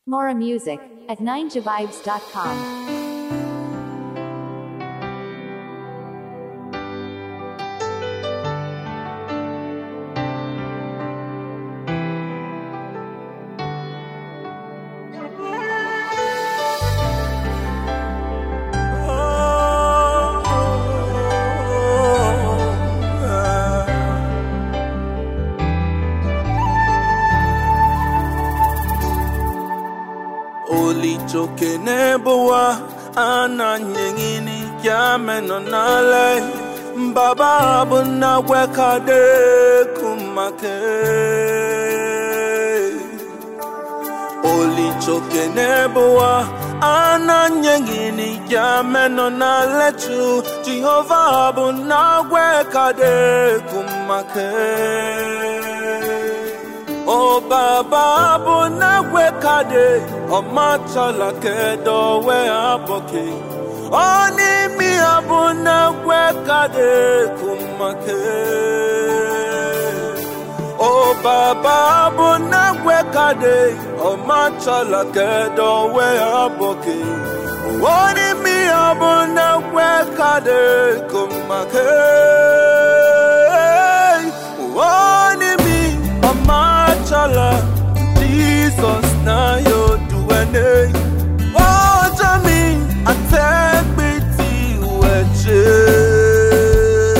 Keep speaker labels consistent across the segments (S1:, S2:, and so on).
S1: More music at 9javibes.com.
S2: Olichoke nebowa ananyengini yameno nale Baba abuna wekade kumake Olichoke nebowa ananyengini yameno nale tu Jehovah abuna wekade kumake O baba bụ na-agwe kade ọmachala kedo wee abọke ọ n'imi ya bụ na-agwe kade kumake O baba bụ na-agwe kade ọmachala kedo wee abọke ọ n'imi ya bụ na-agwe kade kumake ọ n'imi ọmachala Jesus na yo duene ọjọ́ mi àtẹ́gbẹ́tì wẹ̀jẹ̀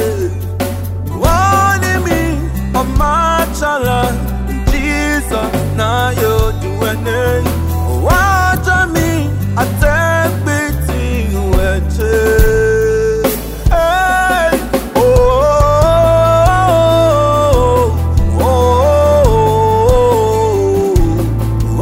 S2: wọ́n ní mi ọmachala Jesus na yo duene ọjọ́ mi àtẹ́gbẹ́tì wẹ̀jẹ̀. Hey, oh, oh, oh,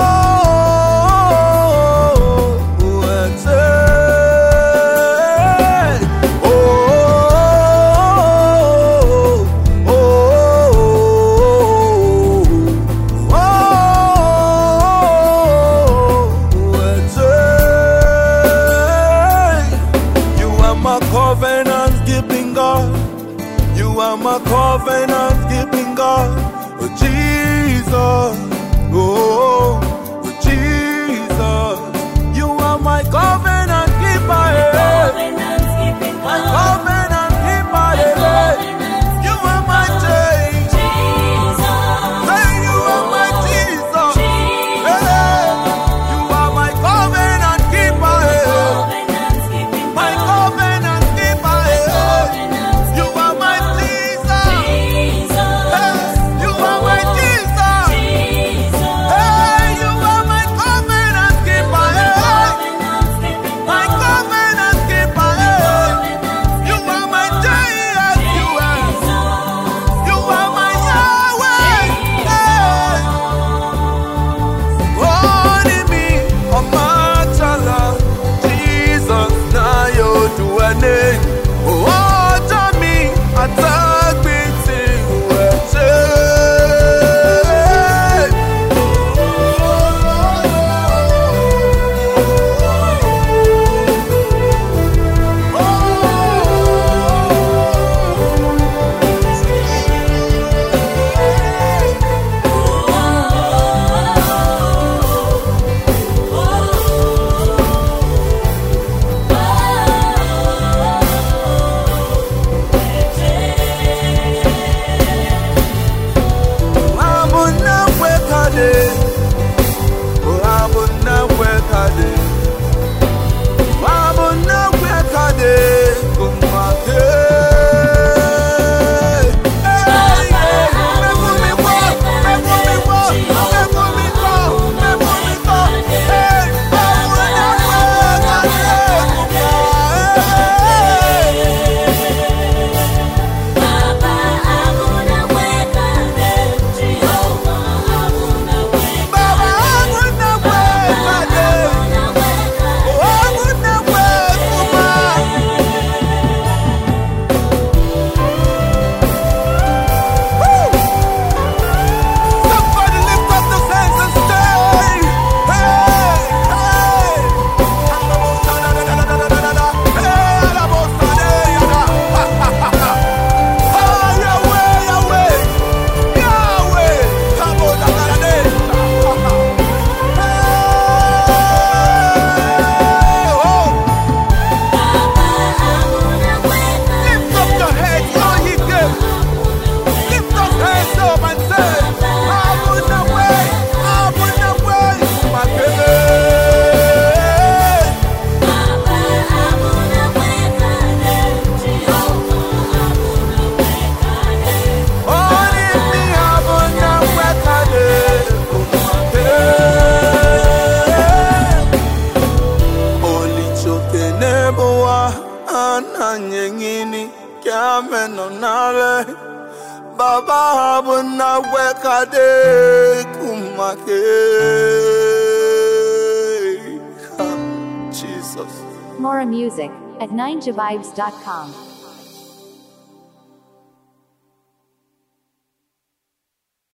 S2: You are my covenant keeping God. You are my covenant keeping God. Oh, Jesus. Oh, oh, Jesus. You are my covenant keeper. eh. My covenant keeper. eh. You are my change. Say you are my Jesus. Eh. You are my covenant keeper. eh. My covenant keeper. eh. You are my Jesus. Eh. You are my Jesus. ade kumake. Jesus.
S1: More music at 9javibes.com.